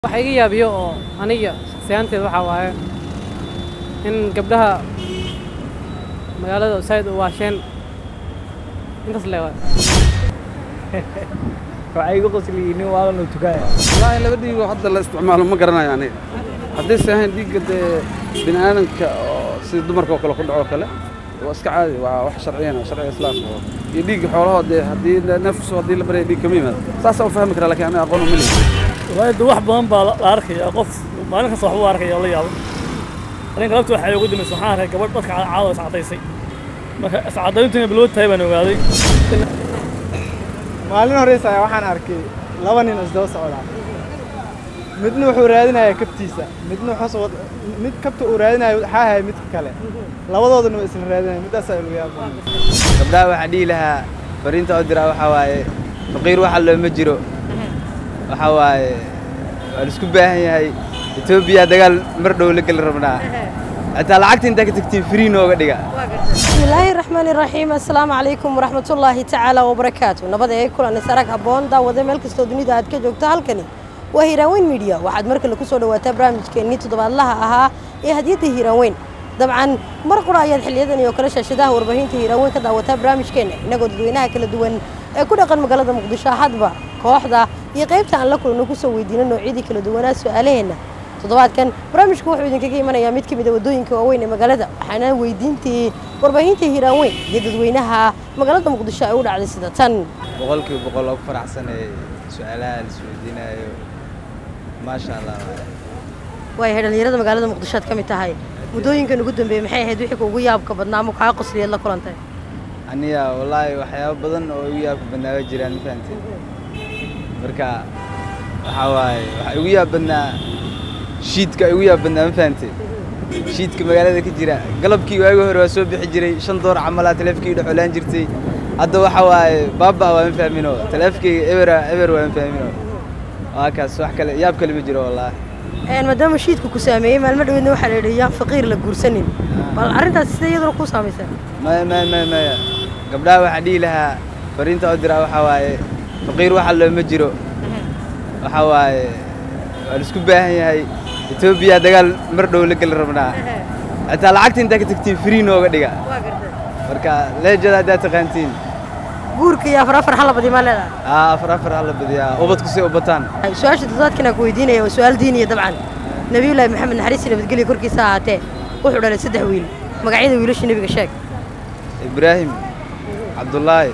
waxa iga yaabiyo oo aniga shakhsiyaanteed waxaa waaye in gabdhaha magaalada said u waasheen intaas le waay waxay igu qosliyiin nin waalan tukaaya wallaahi laba dhiigoo hadda la isticmaalo ma garanayo aniga haddayse ahayn dhiigga dee bini aadamka oo sida dumarka oo kale ku dhaco kale waa iska caadi waa wax sharciyan oo sharciga islaamka oo iyo dhiigga xoolahoo dee haddii nafsu haddii la baraya dhiig kama yimaado saasaa u fahmi karaa lakiin aniga aqoon uma leeyahay wallaahi de wax badan baa la arkaya qof maalin kasta wax u arkaya oo la yaabo aniga galabta waxay ugu dambaysa waxaan arkay gabadh dadka caado iscadaysay marka iscadayntiina bilood tahay baan ogaaday maalin horeysa ayaa waxaan arkay laba nin isdaba socdaa midna wuxuu raadinayaa kabtiisa midna wuxuu mid kabta uu raadinayo waxaa haya midka kale labadoodana waa isla raadinaya middaasaa ilu yaabaan gabdhaha waxaan dhihi lahaa fariinta oo diraa waxaa waaye faqiir waxa looma jiro waxaa waaye waa la isku baahan yahay etoobiya dagaal mar dhow la geli rabnaa xitaa lacagta intaa ka tagtiin free nooga dhiga بسم الله الرحمن الرحيم السلام عليكم ورحمة الله تعالى وبركاته نبض أي كل أن سرق هبون دا وذا ملك استودني دا هتك جوكتا هالكني وهيراوين ميديا واحد مركز اللي كسر وتا برامج كأني تضبط الله أها إيه هدية هيراوين طبعا مرقرا أياد حليدا يوكرش شداه وربهين هيراوين كذا وتا برامج كأني نقول دوينها كل دوين كل قن مقالة مقدشة حدبة كواحدة يقيبت عن لكل إنه كسر ويدينا إنه عيدي كل دوينها سؤالين toddobaadkan barnaamijku wuxuu idinkaga imanayaa mid ka mid a waddooyinka waaweyn ee magaalada waxaana weydiintii warbaahinta hiiraaweyn iyo dadweynaha magaalada muqdisho ay u dhacday sida tan boqolkiiba boqol oo ku faraxsanay su-aalaha la isweydiinayo maasha allah waayahay dhallinyarada magaalada muqdisho aad ka mid tahay muddooyinkan ugu dambeeyey maxay ahayd wixii kuugu yaabka badnaa ama kaa qosliyeed la kulantay aniga wallaahi waxyaabo badan oo igu yaabka badnaaga jiraan ma fahamtay marka waxaa waaye waxaa igu yaab badnaa shiidka igu yaab badnaa ma fahamtay shiidka magaalada ka jira galabkii waagi hore waa soo bixi jiray shan door camalaa taleefkii dhexolaan jirtay hadda waxa waaye baaba waa ma fahmino taleefkayga ebera eber waa ma fahmino waa kaas wax kale yaab kale ma jiro wallaahi maadaama shiidku ku saameeyey maalmo dhaweedna waxaa la yidhi yaan faqiir la guursanin bal arrintaas sida iyaduna kuu saamaysaa maya maya maya maya gabdhaha waxaan dhihi lahaa fariinta oo diraa waxaa waaye faqiir waxa looma jiro waxaa waaye waa la isku baahan yahay etoobiya dagaal mar dhow la geli rabnaa xitaa lacagta intaa ka tagtiin free nooga dhiga marka leejada haddaa taqaantiin guurka iyo afar afar xalla badi maa leedahay aa afar afar hala badiyaa ubadku si u bataan su-aasha toddobaadkan aan ku weydiinaya waa su-aal diiniya dabcan nabiyullaahi maxamed naxariis iyo nabadgelyo korkiisa ahaatee wuxuu dhalay saddex wiil magacyada wiilasha nebiga sheeg ibraahim cabdullaahi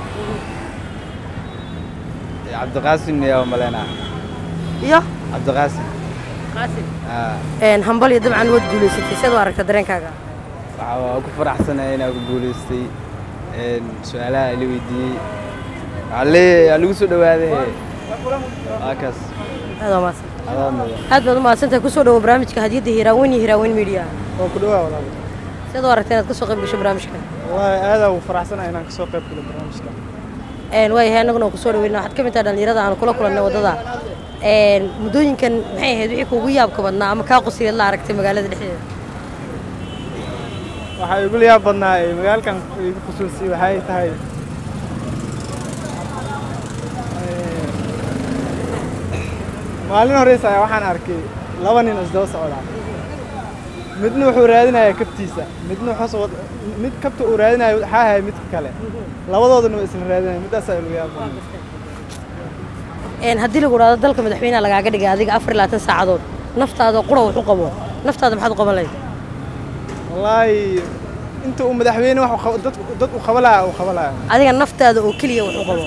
iyo cabdiqaasim yaa maleynaa iyo cabdiqaasim qaasim aa hambal iyo dabcan waad guulaysatay siad u aragta dareenkaaga waxaa waa ku faraxsanaya inaan ku guulaystay su-aalaha ila weydiiyey waxaa leeyahay waa lagu soo dhawaaday waa kaas aad waa mahadsan adaa mudan aad baad u mahadsantahay kusoo dhawo barnaamijka hadiyadda hiiraaweyn iyo hiiraaweyn media waa ku dhawaa walaal siad u aragta inaad kasoo qayb gasho barnaamijkan wallaahi aadaa ugu faraxsanahay inaan kasoo qayb galo barnaamijka waayahay annaguna waan kusoo dhaweyna waxaad ka mid tahay dhallinyarada aan kula kulannay waddada muddooyinkan maxay ahayd wixii kuugu yaabka badnaa ama kaa qosiyeed la aragtay magaalada dhexdeeda waxaa igu yaab badnaa ee magaalkan igu khusuusiyey waxay tahay maalin horeysa ayaa waxaan arkay laba nin isdaba socdaa midna wuxuu raadinayaa kabtiisa midna wuxuu mid kabta uu raadinayo waxaa haya midka kale labadoodana waa isla raadinaya middaasaa ilu yaabaan haddii lagu dhahdo dalka madaxweynaha lagaaga dhigay adiga afar iyo labaatan saacadood naftaada qura wax u qabo naftaada maxaad u qaban lahayd wallaahi inta uu madaxweyne wax dad dad u qabalaya uu qabalaya adiga naftaada oo keliya wax u qabo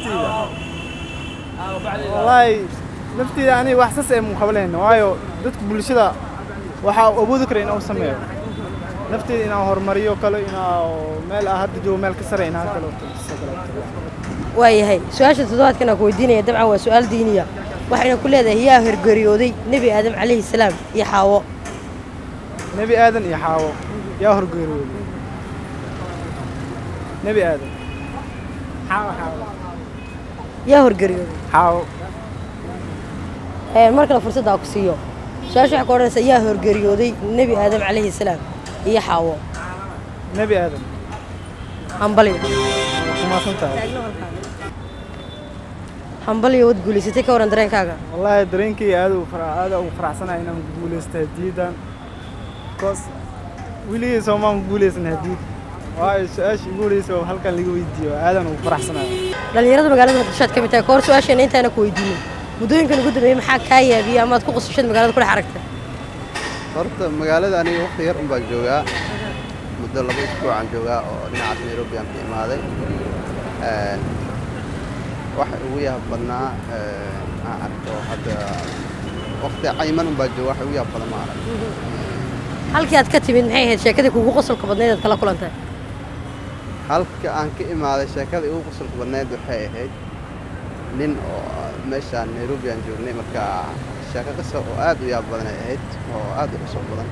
wallaahi nafteeda aniga wax sas ee mu qabalayna waayo dadka bulshada waxaa awoodi kara inuu sameeyo nafteeda inaan horumariyo kale inaa meel ah hadda joogo meel ka sare inaa kale waayahay su-aasha toddobaadkan aan ku weydiinaya dabcan waa su-aal diiniya waxayna ku leedahay yaa horgeeriyooday nebi aadam calayhi salaam iyo xaawo nebi aadan iyo xaawo yaa horgeeriyooday nebi aadan xaawo xaawo yaa horgeeriyooday xaawo mar kale fursadda aan ku siiyo su-aasha waxay ku odhanaysaa yaa horgeeriyooday nebi aadam calayhi salaam iyo xaawo nebi aadan hambaliyo kumaasan tahay hambaliyo wad guulaysatay ka waran dareenkaaga wallaahi dareenkayga aad ugu fara- aad ugu faraxsanahay inaan ku guulaysto hadiyadan bcause weligay soomaan ku guulaysan hadiyad waayo su-aasha igu horeysa oo halkan laga weydiiyo aadaan ugu faraxsanahay dhallinyarada magaalada muqdisho aad ka mid tahay ka hor su-aasheena intaana ku weydiinin muddooyinkan ugu dambeeyey maxaa kaa yaabiyey amaad ku qosashad magaalada ku dhex aragtay horta magaalada aniga waqti yar un baan joogaa muddo laba isbuucaan joogaa oo dhinacaas nairobi aan ka imaaday Een, waxa ugu yaab badnaa een, aan arko hadda waqti cayiman un baan jooga waxa ugu yaab badan ma arag halkii aad ka timid maxay ahayd sheekadii kugu qosolka badnayd aad kala kulantay halka aan ka imaaday sheekada igu qosolka badneyd waxay ahayd nin oo meeshaan nairobi aan joognay marka sheeko qisa oo aad u yaab badan ay ahayd oo aad u qosol badan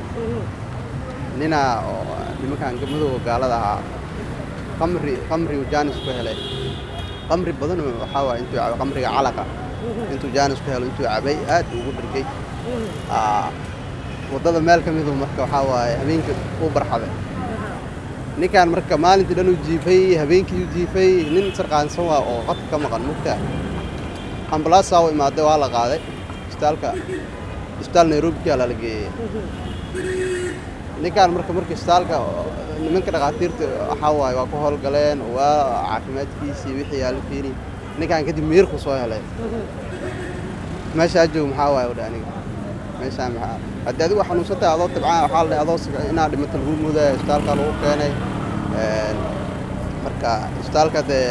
ninaa oo nimankaan madowga gaalada ahaa qamri qamri uu jaanis ku helay qamri badan oo waxaa waaye intuu cabay qamriga calaqa intuu jaanis ku helo intuu cabay aad ugu dhargay Aa, waddada meel ka midu marka waxaa waaye habeenkii uu barxaday ninkaan marka maalintii dhan uu jiifay habeenkii uu jiifay nin sarqaansan waa oo qadka ka maqan mugtaa ambalaasaa u imaaday waa la qaaday isbitaalka isbitaal nairobi ku yaala la geeyey ninkaan marka marka isbitaalka oo nimanka dhakhaatiirta waxaa waaye waa ku howlgaleen waa caafimaadkiisii wixii yaa la fiiri ninkaan kadib miirku soo helay meeshaa joog maxaa waaye odha aniga meeshaan maxaa haddii adigu xanuunsantahay adoo tabcaan waxaa la dhahay adoo sig- inaad dhimato lagu mudaya isbitaalka lagu keenay Een, marka isbitaalka dee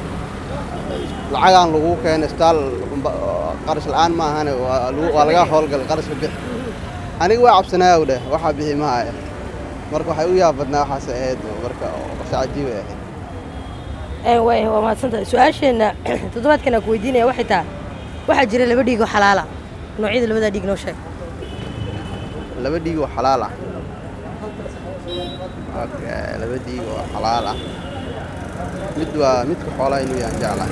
lacagaan lagu keenay isbitaal unba- oo qarash la-aan ma ahane waa lagu- waa laga howlgalay qarashka bixi aniga waa cabsanaya u dheh waxaa bixi mahaya marka waxay u yaabadnaa waxaas ahayd marka oo qasa cajiib ay ahayd Ee, waay waa mahadsantahay su-aasheenna toddobaadkan aan ku weydiinaya waxay tahay waxaa jira laba dhiig oo xalaala noocyada labadaa dhiig noo sheeg laba dhiig oo xalaal ah Okay, laba dhiig oo xalaal ah mid waa midka xoolaha inuu yahan jeclahay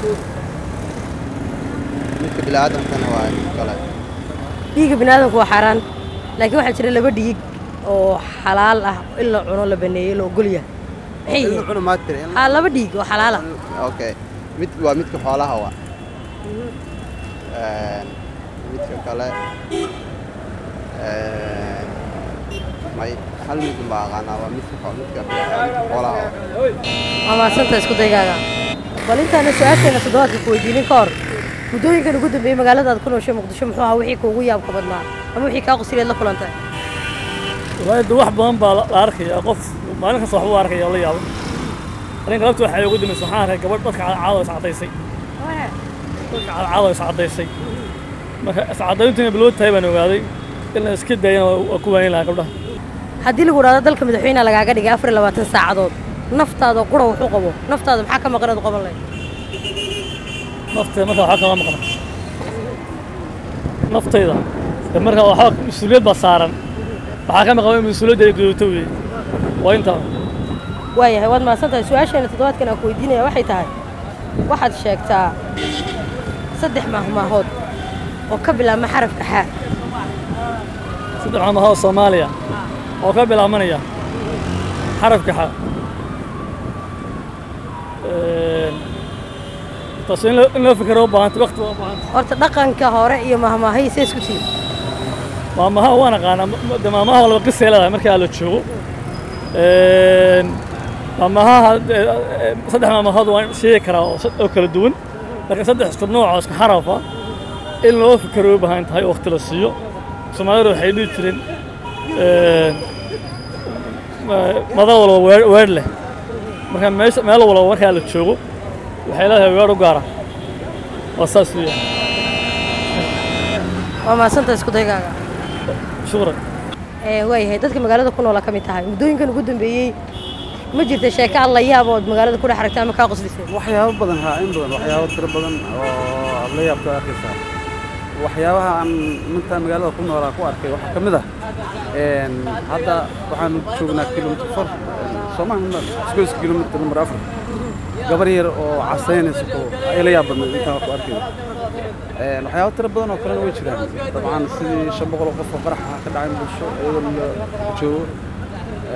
midka biniaadamkana waa mid kale dhiigga biniaadamku waa xaaraan laakiin waxaa jira laba dhiig oo xalaal ah in la cuno la baneeyo la ogol yahay maxay Ilmu yihiin cuna maa tiri in- haa laba dhiig oo xalaal ah okay mid waa midka xoolaha waa Een, midka kale een, may hal mid baa aqaanaa waa midka xo- midka midka xoolaha waa waa mahadsantahay isku daygaaga bal intaana su-aasheenna toddobaadka ku weydiinin ka hor muddooyinkan ugu dambeeyey magaalada aad ku nooshay muqdisho muxuu ahaa wixii kuugu yaabka badnaa ama wixii kaa qosliyeed la kulantay wallaahi de wax badan baa la la arkaya qof maalin kasta waxbuu arkaya oo la yaabo arrinka labta waxay ugu dambaysa waxaan arkay gabadh dadka caado is caddaysay dadka caado is caddaysay marka iscaddayntiina bilowd tahay baan ogaaday in la iska daayana waa waa ku waanin lahaa gabdhaha haddii lagu idhahdo dalka madaxweynaha lagaaga dhigay afar iyo labaatan saacadood naftaada qura wuxuu qabo naftaada maxaa ka maqan aad u qaban lahayd naftayda marka waxaa kama maqan naftayda de marka waxaa mas-uuliyad baa saaran waxaa ka maqan in mas-uuliyadda ay gudubto weeye waa intaa waayahay waad mahadsantahay su-aasheena toddobaadkan aan ku weydiinaya waxay tahay waxaad sheegtaa saddex mahmaahood oo ka bilaabma xarafka xaa saddex maamahoo soomaaliya oo ka bilaabanaya xarafka xa taas in loo- in loo fikiro u baahanta waqti waa u baahanta horta dhaqanka hore iyo mahmaahay see isku tihin maamaha waan aqaanaa ma- ma- de maamaha laba qisay leedahay markaa la joogo Een, maamaha de- eh, saddex maamahood waan sheegi karaa oo sad- oo kala duwan laakiin saddex isku nooc oo isku xarafa in loo fikiro u baahan tahay oo waqti la siiyo soomaalidu waxay dhihi jireen een, ma- mada walba weer weer leh marka meesha meel walba markaa la joogo waxay leedahay weer u gaara waa saas weeyaan waa mahadsantahay isku daygaaga shukran ee waayahay dadka magaalada ku noola ka mid tahay muddooyinkan ugu dambeeyey ma jirta sheeko aad la yaab ood magaalada ku dhex aragtay ama kaa qoslisay waxyaabo badan haa in badan waxyaabo tiro badan oo aad la yaabto arkaysaa waxyaabaha aan mintaan magaalada ku noolaa ku arkay waxaa ka mid ah een, hadda waxaanu joognaa kilomitr far soomaha isgoyska kilomitr number afar gabar yar oo casaynaysa ku ay la yaab badnayd intaan wax ku arkay Een, waxyaabo tiro badan oo kalena way jiraan dabcan sidii shan boqol oo qof oo qarax ah ka dhacay bulsho iyadoo la joogo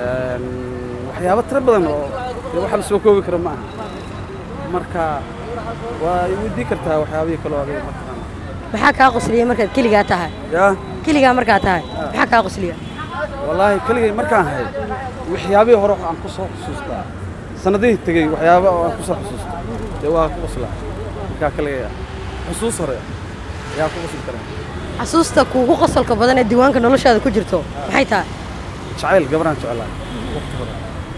Een, waxyaabo tiro badan oo dee waxa la soo koobi karo ma aha marka waa i weydii kartaa waxyaabihii kaloo adiga mataqaana maxaa kaa qosliya markaad keligaa tahay yaa keligaa markaad tahay maxaa kaa qosliya wallaahi keligay markaan hay waxyaabihii hore aan ku soo xusuustaa sannadihii tegey waxyaaba oo aan ku soo xusuusta dee waa ku qoslaa markaa keligay ah xusuus hore ayaa ku qosli karaa xasuusta kuugu qosolka badan ee diiwaanka noloshaada ku jirto maxay tahay jacayl gabaraan jeclaa waqti hore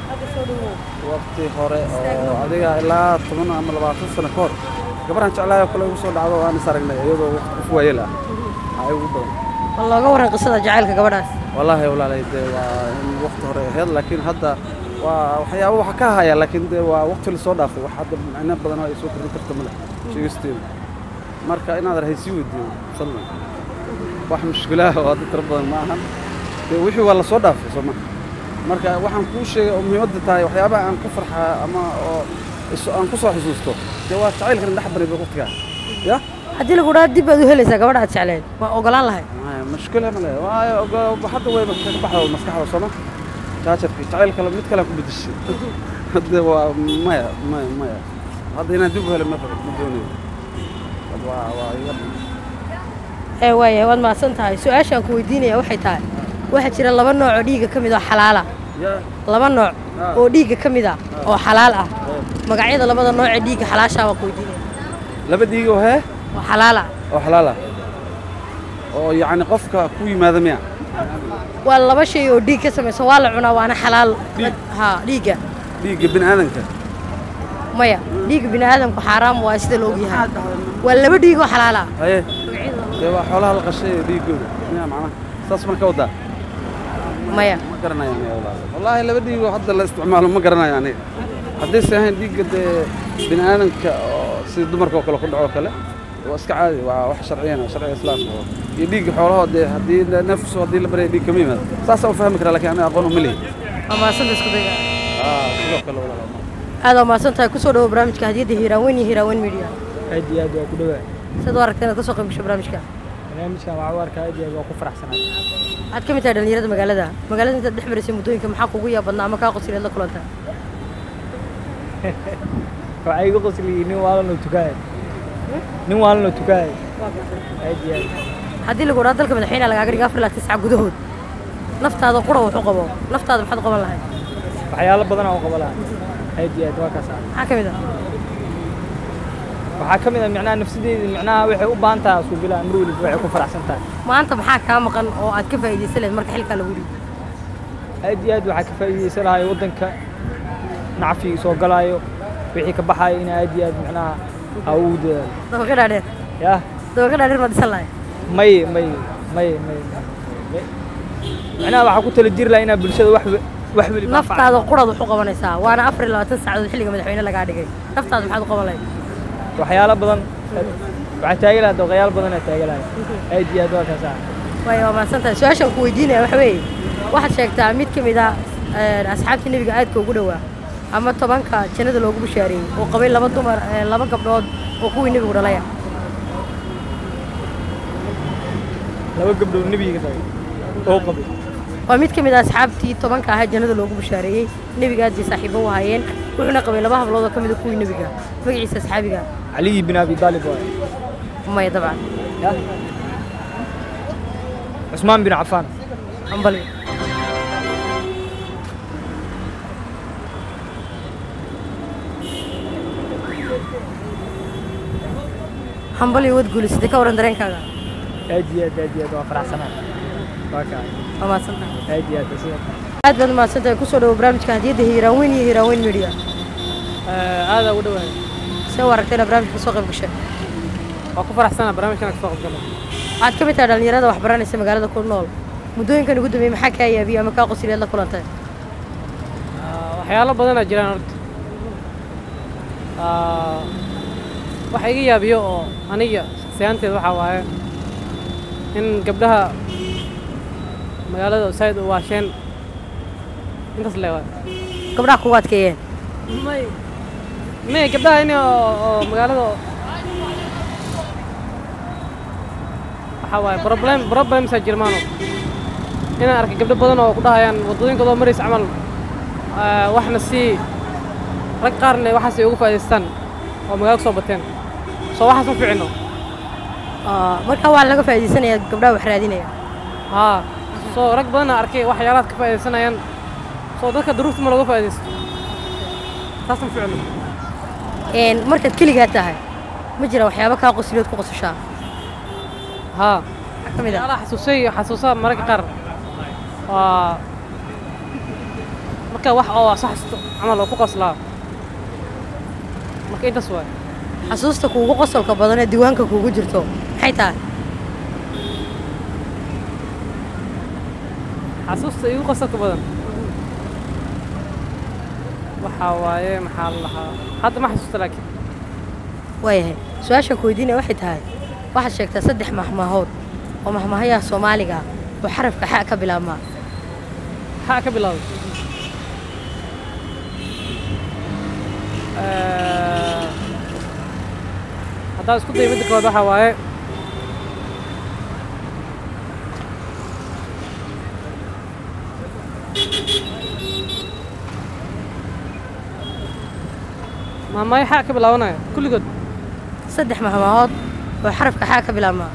waqti hore oo adiga ilaa toban ama labaatan sano ka hor gabaraan jeclaayoo kale igu soo dhacdo oo aan is aragnay iyadoo waqti qof waayeel ah aa igu badan ma looga warran qisada jacaylka gabadhaas wallaahi walaalay dee waa in waqti hore ahayd laakiin hadda waa waxyaabo waxa ka haya laakiin dee waa waqti la soo dhaafay wax hadda macno badan oo ay soo kordhin karta male sheegisteedu marka inaad rahaysii weydiiyo fadlan wax mushkilaha oo hadda tiro badan ma ahan dee wixii waa la soo dhaafay soo maha marka waxaan kuu sheegay oo muhiimadda tahay waxyaabaha aan ku farxaa ama oo is- aan ku soo xusuusto dee waa jacaylkan dhex baray waqtigaa ya haddii lagu dhaha dib baad u helaysaa gabadha aad jecleed waa ogolaan lahay maya mushkila male waayo ogo- hadda wayba ka baxda maskaxda sooma jaajarkii jacayl kale mid kale ku bedeshay hadda waa maya maya maya hadda inaan dib u helo ma rabo ma doonayo Hadda waa waa iga ee waayahay waad mahadsan tahay su-aashaan ku weydiinaya waxay tahay waxaa jira laba nooc oo dhiigga ka mid oo xalaala ya laba nooc Ah. oo dhiigga ka mid ah oo xalaal ah eh, magacyada labada nooc ee dhiigga xalaashaa waa ku weydiinaya laba dhiig oo hee oo xalaal ah oo xalaal ah oo yacni qofka ku yimaada miya waa laba shay oo dhiig ka samaysan waa la cunaa waana xalaal Dhiig? ha dhiigga dhiigga bini aadanka maya dhiigga bini aadamku xaaraam waa sida la ogyahay waa laba dhiig oo xalaal ah haye dee waa xoolaha la qashay ee dhiiggooda miya macnaha saas marka wadaa maya ma garanayo aniga wallaahi wallaahi laba dhiigoo hadda la isticmaalo ma garanayo aniga haddayse ahayn dhiigga dee bini aadanka oo sida dumarka oo kale ku dhaco kale waa iska caadi waa wax sharciyan ah sharciga islaamka oo iyo dhiigga xoolahoo dee haddii nafsu haddii la baraya dhiig kama yimaado saasaa u fahmi karaa laakiin aniga aqoon uma leeyi waa mahadsanta isku dayga aa sidoo kale walaal aad waa mahadsan tahay kusoo dhawo barnaamijka hadiyadda hiiraaweyn iyo hiiraaweyn media aad iyo aad waa ku dhawaa sidaad u aragta inaad kasoo qayb gasho barnaamijka barnaamijkan waxaa u arkaa aad iyo aad waa ku faraxsanahay waxaad ka mid tahay dhallinyarada magaalada magaalada intaad dhex maraysay muddooyinka maxaa kugu yaab badnaa ama kaa qosileed la kulanta waxaa iga qosliyey nin waalanoo tukaaya nin waalanoo tukaaya aad iyo aad haddii lagu dhaha dalka madaxweynaha lagaaga dhiga afar ilaa tisca gudahood naftaada qura wuxu qabo naftaada maxaad qaban lahayd waxyaalo badan oo qaba lahaa aad iyo aad waa kaas ah maxaa ka mid ah waxaa ka mid ah micnaha nafsadeeda micnaha waxay u baahan tahay isku bilaa mar weliba waxay ku faraxsan tahay maanta maxaa kaa maqan oo aad ka faa'iidaysan lahayd marka xilkaa lagu dhigo aad iyo aad waxaa ka faa'iidaysan lahay waddanka nacfiga soo galaayo wixii ka baxaayo in aad iyo aad micnaha ha ugu dadaalo dabaqa dhaadheer yah dabaqa dhaadheer ma dhisan lahay may may may may may micnaha waxaa ku tala jiri lahaa inaa bulshada wax we- wax weliba naftaada quraad wuxu qabanaysaa waana afar iyo labaatan saacadood xilliga madaxweyne lagaa dhigay naftaada maxaad u qaban lahayd waxyaalo badan waxaa taagan lahaa doqayaal badanaa taagan lahay aad iyo aad waa kaas ah waayo waa mahadsan tahay su-aashaan ku weydiinaya waxa weeye waxaad sheegtaa mid ka mid ah een, asxaabtii nebiga aadka ugu dhowaa ama tobanka jannada loogu bishaareeyey oo qabay laba dumar een, laba gabdhood oo kuwii nebigu dhalaya laba gabdhood nebiga tagay oo qabay waa mid ka mid ah asxaabtii tobanka ahaa jannada loogu bishaareeyey nebiga aad bay saaxiibo u ahaayeen wuxuuna qabay laba hablood oo ka mid a kuwii nebiga magaciisa asxaabiga caliyi bin abi daalib waay maya dabcan yah cusmaan bin cafaan ambali hambali wad guulisatay ka waran dareenkaaga aad iyo aad aad iyo aad waa faraxsanaa waa kaa waa mahadsantahay aad iyo aad sida aad baad mahadsantahay kusoo dhawo barnaamijka hadiyadda hiiraaweyn iyo hiiraaweyn media aadaa ugu dhawahay see u aragtay inaad barnaamijka kasoo qayb gashay waa ku faraxsana barnaamijkan kasoo qabgalo waxaad ka mid tahay dhallinyarada wax baranaysa magaalada ku nool muddooyinkan ugu dambeeyey maxaa kaa yaabiyey ama kaa qosileed la kulantay waxyaalo badanaa jiraan horta Ah, waxa iga yaabiyo oo aniga shakhsiyaanteeda waxaa waaye in gabdhaha magaalada saaid u waasheen intaas le waay gabdhaha kugu adkeeyeen may may gabdhaha in oo oo magaalada waxaa waaye problem problemsaa jirmaano inaan arkay gabdho badan oo ku dhahayaan waddooyinkooda oo maraysa camal ah, waxna sii rag qaarna waxaas ay ugu faa'idaystaan oo magaalo kusoo bateen soo waxaas ma ficino Ah, marka waa laga faa'iidaysanayaa gabdhaha wax raadinaya haa soo rag badanna arkay waxyaalahaad ka faa'iidaysanayaan soo dadka duruufta ma looga faa'iidaysto taas ma ficino Een, markaad keligaa tahay ma jira waxyaabo kaa qosliyood ku qosashaa haa maxaa ka mid ah waxyaalaha xasuusay iyo xasuusaha mararka qaar waa marka wax oo soo xasuusto camal oo ku qoslaa marka intaas waay xasuusta kuugu qosolka badan ee diiwaanka kuugu jirto maxay tahay xasuusta igu qosolka badan waxaa waaye maxaa la lahaa hadda ma xasuusta laakiin waayahay su-aashaan ku weydiinaya waxay tahay waxaad sheegtaa saddex mahmaahood oo mahmaahayaha soomaaliga ah oo xarafka xa ka bilaabmaa maxaa ka bilaabay Eh, haddaan isku dayo midda koowaad waxaa waaye maamaayo xaa ka bilaabanaya kulligood saddex mahmaahood oo xarafka xa ka bilaabmaa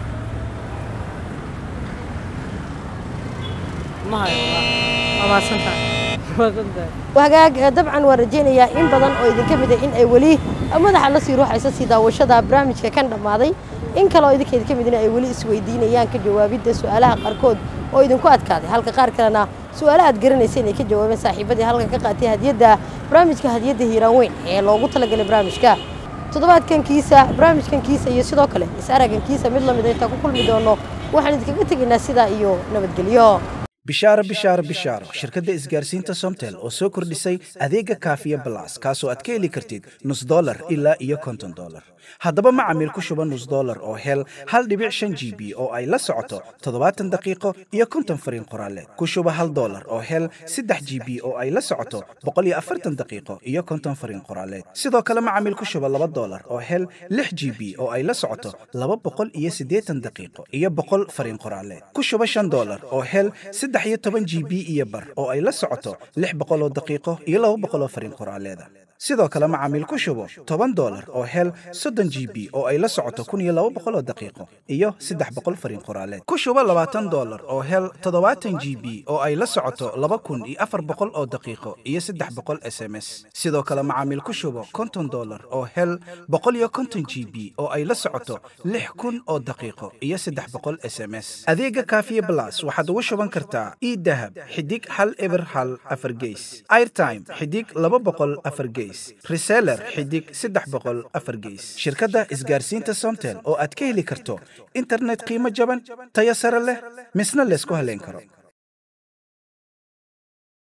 ma hayo waa mahadsantahay waa santahay wagaag eh, dabcan waan rajaynayaa in badan oo idinka mid ah in ay weli madaxa la sii ruuxaysa sii daawashada barnaamijka kan dhammaaday in kale oo idinka idinka midina ay weli isweydiinayaan ka jawaabidda su'aalaha qaarkood oo idinku adkaaday halka qaar kalena su'aalo aad garanaysa inay ka jawaabeen saaxiibadii halkan ka qaatay hadiyadda barnaamijka hadiyadda hiiraan weyn ee loogu talagalay barnaamijka toddobaadkan kiisa barnaamijkan kiisa iyo sidoo kale is-aragan kiisa mid lamid a intaan ku kulmi doono waxaan idinkaga tegaynaa sidaa iyo nabadgelyo bishaaro bishaaro bishaaro shirkadda isgaarsiinta somtel oo soo kordhisay adeega kaafiya balas kaasoo aad ka heli kartid nus dolar ilaa iyo konton dolar haddaba macamiil ku shuba nus dolar oo hel hal dhibic shan g b oo ay la socoto toddobaatan daqiiqo iyo konton fariin qoraaleed ku shuba hal dolar oo hel saddex g b oo ay la socoto boqol iyo afartan daqiiqo iyo konton fariin qoraaleed sidoo kale macamiil ku shuba laba dolar oo hel lix g b oo ay la socoto laba boqol iyo siddeetan daqiiqo iyo boqol fariin qoraaleed ku shuba shan dolar oo hel saddex iyo toban g b iyo bar oo ay la socoto lix boqol oo daqiiqo iyo laba boqol oo fariin qoraaleeda sidoo kale macaamiil ku shubo toban dolar oo hel soddon g b oo ay la socoto kun iyo laba boqol oo daqiiqo iyo saddex boqol fariin qoraaleed ku shubo labaatan dolar oo hel toddobaatan g b oo ay la socoto laba kun iyo afar boqol oo daqiiqo iyo saddex boqol s m s sidoo kale macaamiil ku shubo konton dolar oo hel boqol iyo konton g b oo ay la socoto lix kun oo daqiiqo iyo saddex boqol s m s adeega kaafiye blas waxaad ugu shuban kartaa e dahab xidig hal eber hal afar geys airtime xidig laba boqol afar geys reseller xidig saddex boqol afar geys shirkadda isgaarsiinta somtel oo aad ka heli karto internet qiimo jaban tayo sare leh misna laysku halayn karo